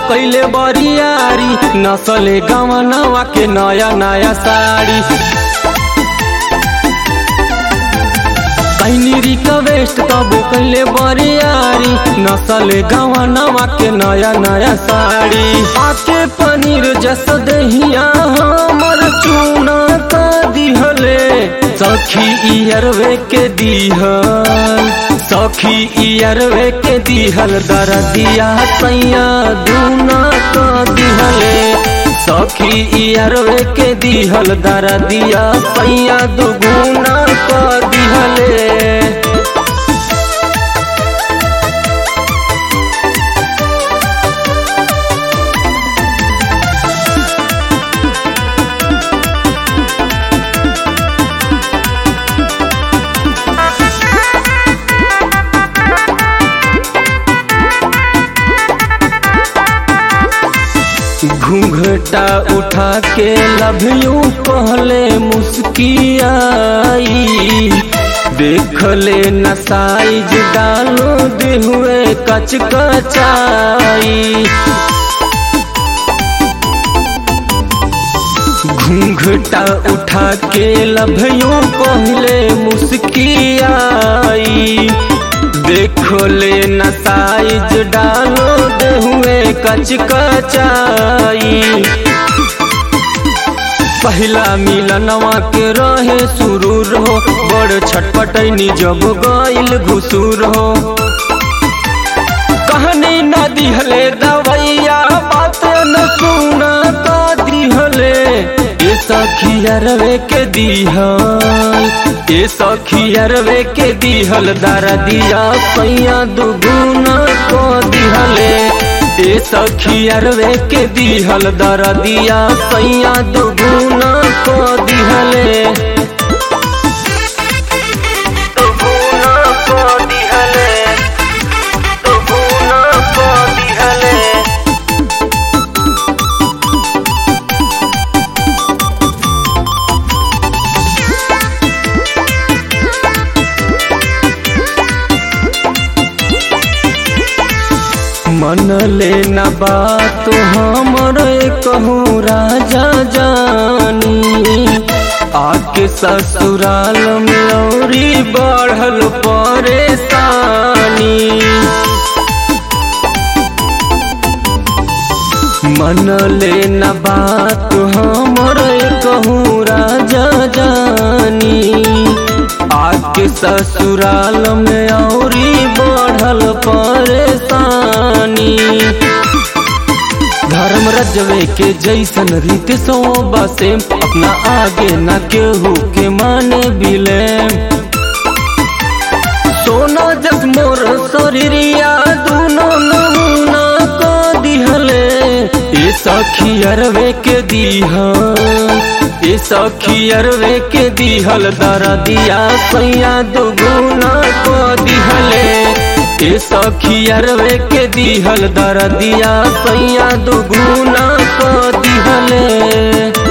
कैले बरियारी नसले गवनवा के नया नया साड़ी कैनी रिक्वेस्ट तब कैले बरियारी नसले गवनवा के नया नया साड़ी आके पनीर जस दहिया हमर चूना का दिहले सखी इयरवे के दिहल सखी इयरवे के दिहल दरदिया सैया दूना का दिहले सखी इयरवे के दिहल दरदिया सैया दुगुना का दिहले घूंघटा उठा के लभियो पहले मुस्कियाई देख ले न साइज डालो दे हुए कच कचाई घूंघटा उठा के लभियो पहले मुस्कियाई देखो ले न साइज डालो दे हुए कच कचाई पहला मिलनवा के रहे सुरूर हो बड़ छटपटैनी जब गइल घुसूर हो कहनी न दिहले दवैया बात न सुना तो दिहले ये सखियरवे के दिहल ये सखियरवे के दिहल दरदिया सैया दुगुना को दिहले ये सखियरवे के दिहल दरदिया सैया दुगुना को दिहले दुगुना को दिहले दुगुना को दिहले मन ले न बात हमर कहूँ राजा जानी आके ससुराल में औरी बढ़ल परेशानी मन ले न बात हमर कहूँ राजा जानी आके ससुराल में औरी बढ़ल परेशानी धर्म रजवे के जैसन रीत सो बसे अपना आगे न केहू के माने बिले सोना जस मोर शरीरिया दूनो नमूना को दिहले ए सखी अरवे के दिहल ए सखी अरवे के दिहल दरदिया सैया दुगुना को दिहले ए सखी अरवे के दिहल दरदिया सैया दुगुना को दिहले